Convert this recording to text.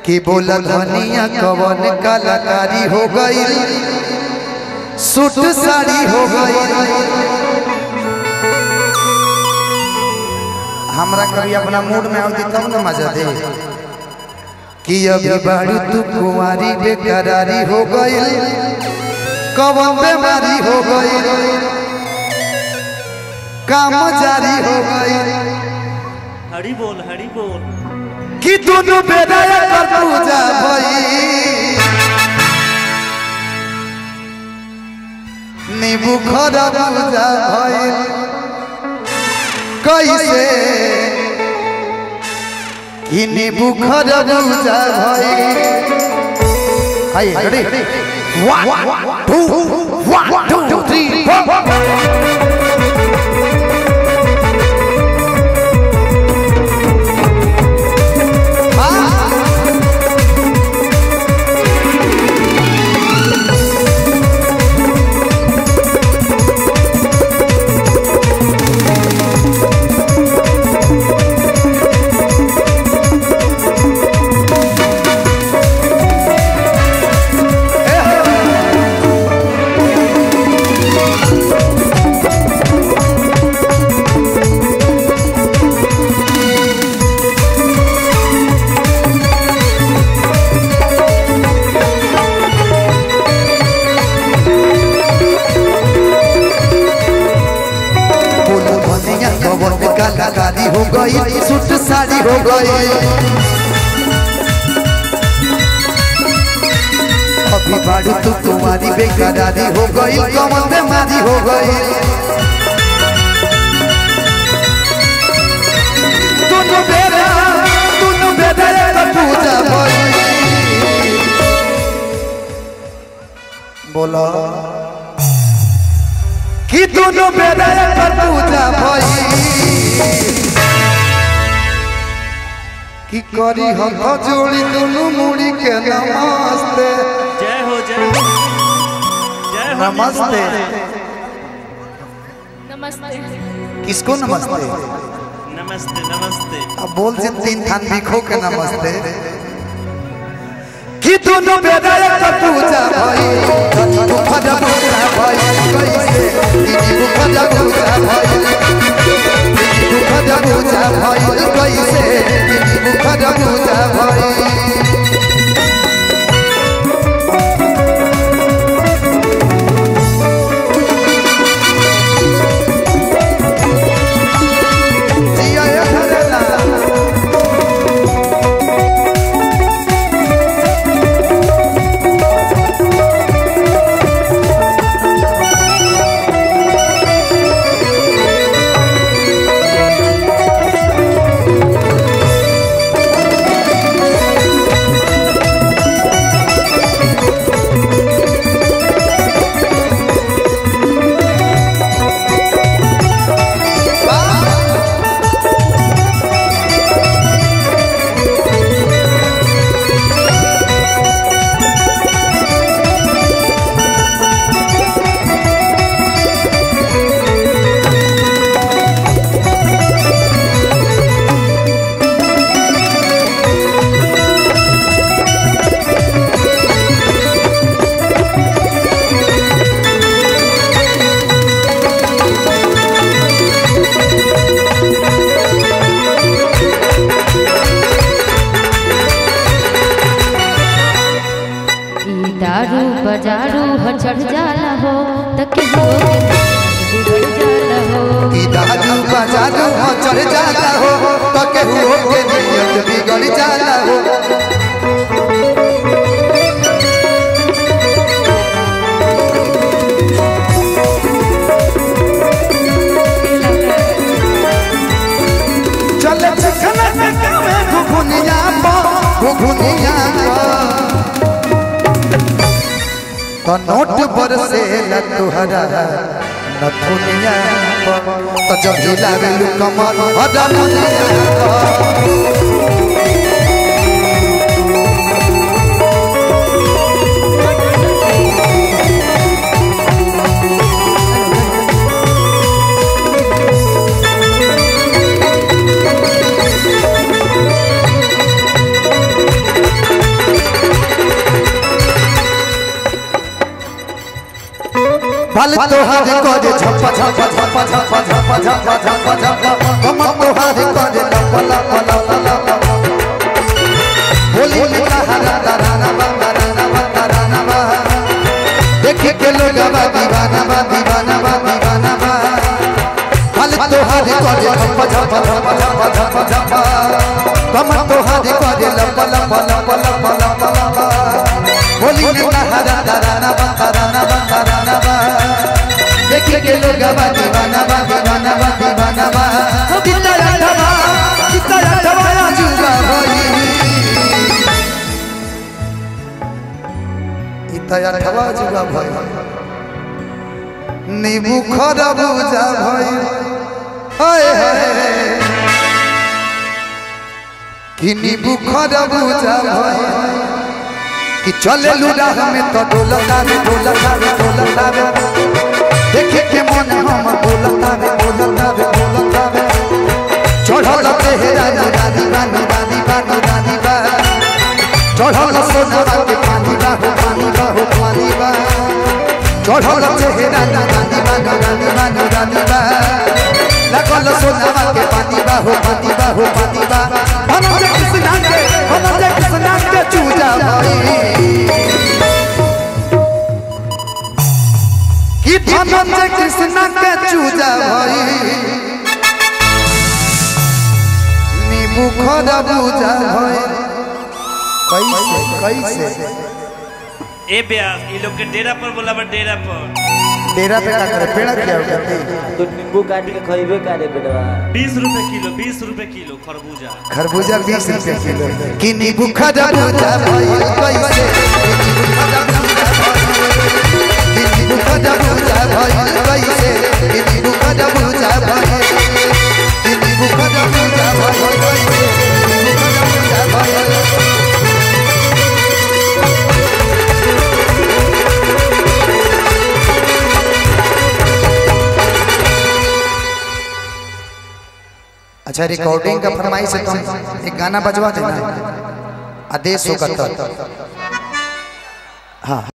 कि बोला धनिया कवन कलाकारी हो गई सूट साड़ी हो गई हमरा कभी अपना मूड में आवती तब न मजा दे कि अभी बाड़ी तू कुंवारी बेकरारी हो गई कवन बीमारी हो गई काम जारी हो गई हरी बोल हरी बोल कि दोनों बेटा कर पूजा भई नींबू खरा पूजा भई कैसे कि नींबू खरा पूजा भई हाय ready one two one two three four बोलो बनिया कवर में कलाकारी हो गई सूट साड़ी हो गई अभी बाड़ी तू तुम्हारी बेकरारी हो गई कमल बीमारी हो गई दोनों बेरा दोनों बेरा का पूजा भई बोला कि दोनों बेरा पर पूजा भई कि करी हथ जोड़ी दोनों मुड़ी के नमस्ते जय हो जय हो जय हो नमस्ते नमस्ते किसको नमस्ते नमस्ते नमस्ते अब बोल से तीन थान बिखो के नमस्ते कि दोनों बेरा पर पूजा भई धनी को खजा पूजा भई कैसे दीदी को खजा पूजा भई दीदी को खजा पूजा भई कैसे दीदी को खजा पूजा भई जिया ये घरेला ई दारू बजारू ह चढ़ जाला हो तके हो बिगड़ जाला हो ई दारू बाजारू हो चढ़ जाला हो तो केहू के नियत बिगड़ जाला हो चल चखना में घुघुनिया पो घुघुनिया तो नोट पर से न तुहरा न दुनिया तो जब जिला में कमर हदा ई फल तोहार करे झप्पा झप्पा झप्पा झप्पा झप्पा झप्पा झप्पा झप्पा कम तोहार करे लप लप लप लप होली में कहारा तराना बा तराना बा तराना बा देखे के लोग बा दीवाना बा दीवाना बा दीवाना बा फल तोहार करे झप्पा झप्पा झप्पा झप्पा झप्पा झप्पा कम तोहार करे लप लप लप लप लप लप होली में कहारा तराना बा तराना बा तराना बा देखे के लोग बा दीवाना बा दीवाना बा दीवाना बा कितना अठवा कितना अठवा जुगा होई इतना अठवा जुगा भई नींबू खरबूजा भई हाय हाय कि नींबू खरबूजा भई कि चले लुड़ा में तो डोलता रे डोलता रे डोलता रे देखे के मन हम बोलता रे बोलता रे बोलता रे चढ़ल तेहरा रानी रानी रानी रानी रानी बा चढ़ल सोना के पानी बा हो पानी बा हो पानी बा चढ़ल तेहरा रानी बा रानी बा रानी बा लगल सोना के पानी बा हो पानी बा हो पानी बा हम जे कृष्णा के हम जे कृष्णा के चूजा भाई कि धनंजय कृष्ण के चूजा भई नींबू खरबूजा भई कैसे कैसे ए ब्यास ये लोग के डेरा पर बोला बा डेरा पर तेरा पे का करे पेड़ा किया हो गया तो नींबू काट के खइबे करे बेटवा बीस रुपए किलो बीस रुपए किलो खरबूजा खरबूजा बीस रुपए किलो कि नींबू खरबूजा भई कैसे कि नींबू खरबूजा भई कैसे कि नींबू खरबूजा भई कि नींबू खरबूजा भई कैसे कि नींबू खरबूजा भई अच्छा रिकॉर्डिंग का फरमाइश है तुम एक गाना बजवा देना आदेश होगा तब हाँ